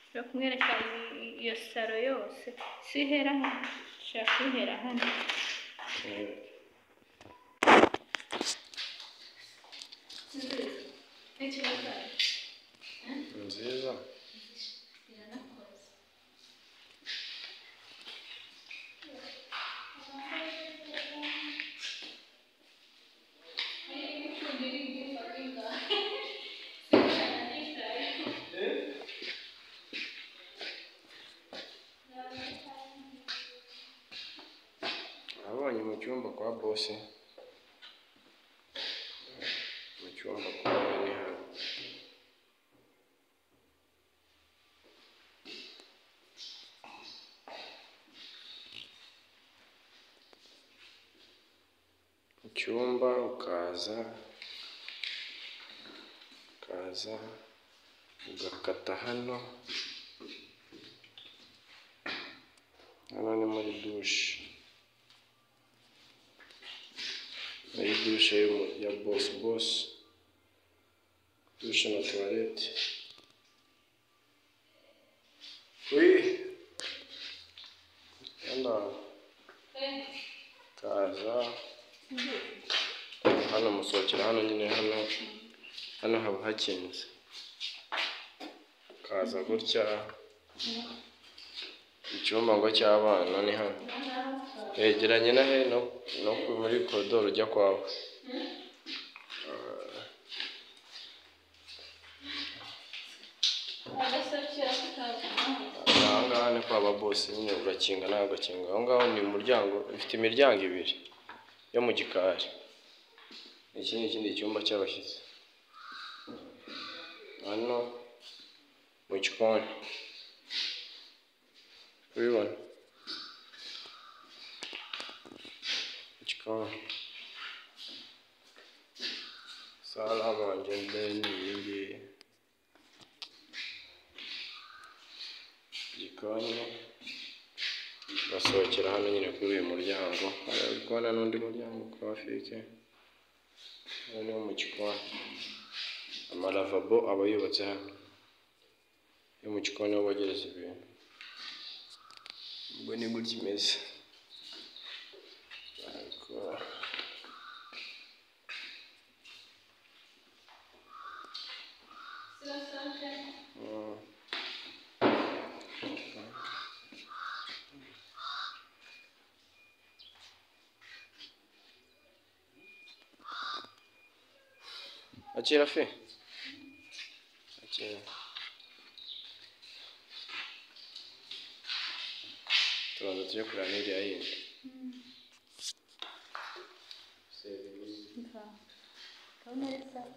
nshobora kumwereka iyo salo yose si ihera hano nshobora kuyihera hano nziza nabonye mu cyumba kwa bose mu cyumba kwa bene hano mu cyumba ukaza ukaza ugakata hano hano ni muri dushe muri dushe yo- ya bosi bosi dushe na tuwarete wi yanda kaza hano musohokera hano nyine hano hano haba hakinze kaza gutya icyumba ngo cy'abana ni hano hegeranye na he no, no ku- muri koridoro ujya kwawe aha ngaha ni kwa ba bose nyine urakinga nawe ugakinga aho ngaho ni umuryango ifite imiryango ibiri yo mu gikari iki ni ikindi cyumba cy'abashyitsi hano mu gikoni ubibona gikoni sala amanje mbeni yingiyi gikoni basohokera hano nyine kuri uyu muryango hari kubona n'undi muryango kwa fike hano ni mu gikoni amaravabo aba yubatse hano yo mu gikoni aho bogereza ibintu ubwo ni gutya imeze ariko mm. Atira fe. Atira. Turaza tujye kureba n'iriya yindi. Mva. Kabona ari sawa